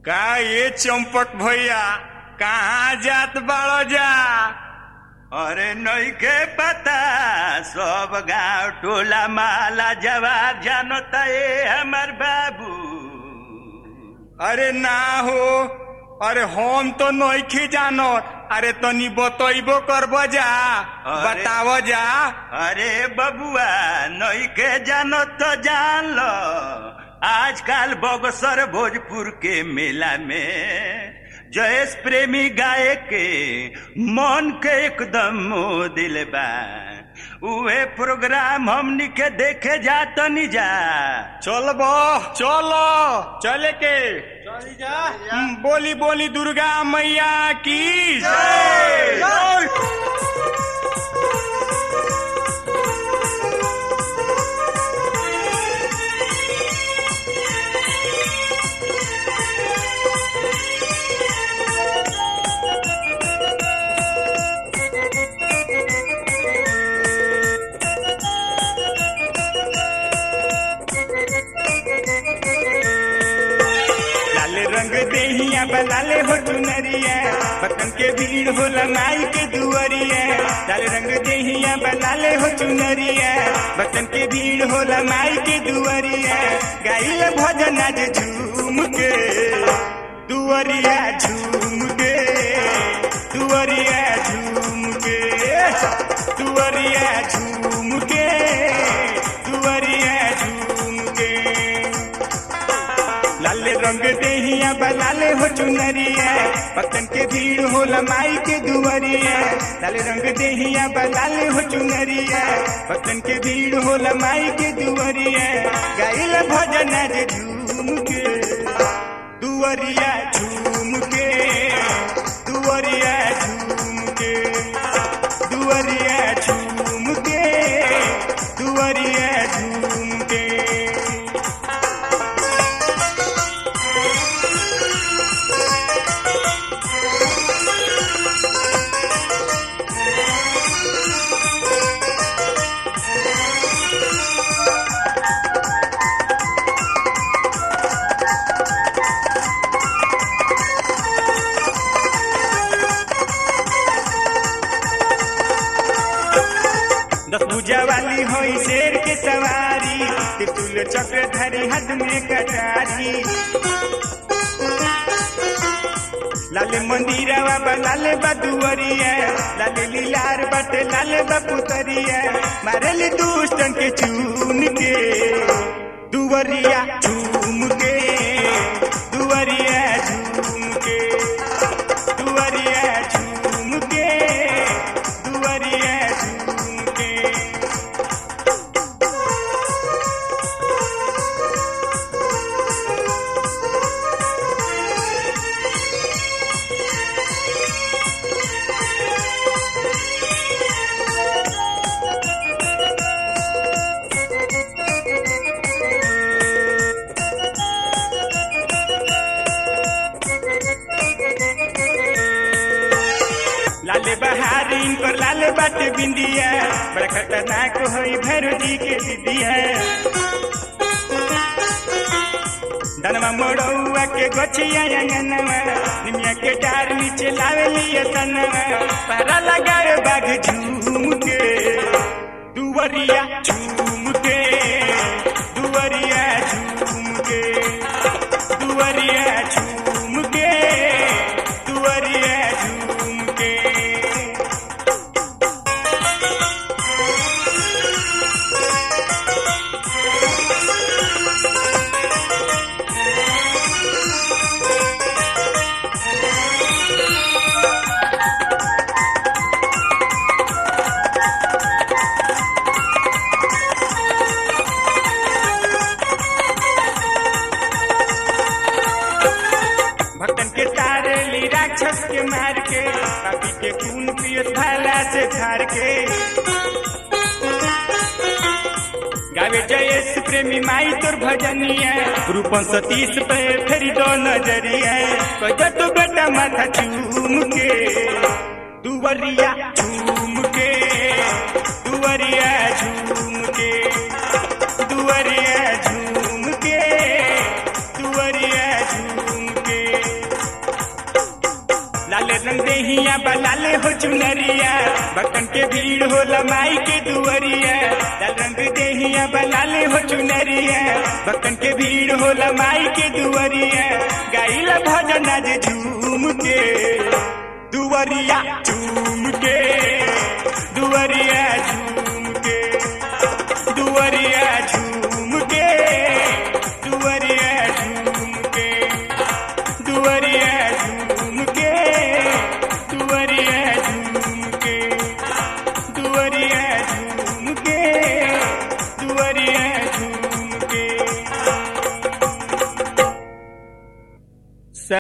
का ये चंपक भैया कहाँ जात बाड़ो जा अरे नइखे पता सब गांव टोला माला जवाब जानता ए हमर बाबू अरे ना हो अरे हम तो नइखे जानो अरे तनी बतइबो करबो जा अरे। बतावो जा अरे बबुआ नइखे जानो तो जान लो आजकल बगसर भोजपुर के मेला में जयेश प्रेमी गाय के मन के एकदम मोह दिल बा उहे प्रोग्राम हमनी के देखे जातनी जा चलबो चलो चले के हम्म, बोली बोली दुर्गा मैया की जय जय। लाल रंग देहिया बनाले हो चुनरिया बतन के भीड़ होला नाई के दुअरिया लाल रंग देहिया बनाले हो चुनरिया बतन के भीड़ होला नाई के दुअरिया गाइल भजन आज झूम के दुअरिया झूम के दुअरिया झूम के दुअरिया झूम के दुअरिया झूम के लाल रंग देहिया बलाले हो चुनरिया पतन के भीड़ हो लमाई के दुअरिया लाल रंग देहिया बलाले हो चुनरिया पतन के भीड़ हो लमाई के दुअरिया गाइल भजन आज झूम के दुअरिया झूम के दुअरिया झूम के दुअरिया झूम के दुअरिया झूम के दस भुजा वाली होई शेर के सवारी तितुल चक्र धरी हाथ में कटारी लाले मंदिरवा बा लाले बदुअरिया लाले लीलार बटे लाले बपुतरिया मारली दुष्टन के चून के दुवरिया झूम के दुवरिया झूम के दुवरिया झूम के दुवरिया झूम के लाले बहारी इनकर लाले बाटे बिंदिया बड़ा खतरनाक होई भैरो जी के दीदिया दनवा मोड़ौआ के गोछिया अंगनवा निमिया के डार नीचे लावे लिया तनवा पारा लगाए बाघ झूम के दुवरिया झूम के दुवरिया झूम के दुवरिया झूम के दुवरिया झूम के भक्तन के तारे ली राक्षस के मार के पापी के खून पियत भाला से धार के गावे जयेश प्रेमी माई तोर भजनिया रूपन सतीश पे फेरी दो नजरिया कह तो बेटा माथा चूम के दुवरिया झूम के दुवरिया झूम के दुवरिया झूम के दुवरिया झूम के लाल रंग देहिया बलाले हो चुनरिया बकन के भीड़ हो लमाई के दुअरिया लाल रंग देहिया बलाले हो चुनरिया बकन के भीड़ हो लमाई के दुअरिया गाइला भजन आज झूम के दुअरिया झूम के दुअरिया झूम के दुअरिया झूम के दुअरिया झूम के दुअरिया झूम के दुअरिया